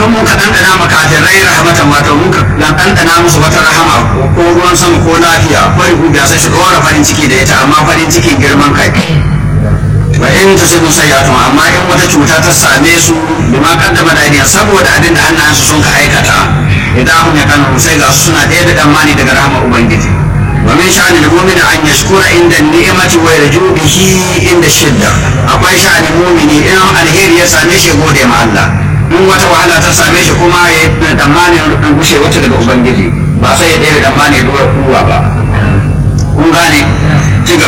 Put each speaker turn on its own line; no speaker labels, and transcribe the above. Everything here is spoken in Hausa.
don mun ka ɗanɗana makafirai rahmatan wato mun ka ɗanɗana musu wata rahama ko ruwan sama ko lafiya bari ku biya sai su ɗora farin ciki da ita amma farin cikin girman kai wa in tusibu sayyatun amma in wata cuta ta same su bima kaddama da aidiya saboda abin da hannayensu sun ka aikata idan hum yakanu sai ga su suna ɗaya da damani daga rahama ubangiji wa min sha'ani al-mu'mini an yashkura inda ni'mati wa yarju bihi inda shidda akwai sha'ani mu'mini in alheri ya same shi gode ma Allah in wata wahala ta same shi kuma ya yi tsammanin gushe wata daga ubangiji ba sai ya ɗaya da tsammanin ruwa ba kun gane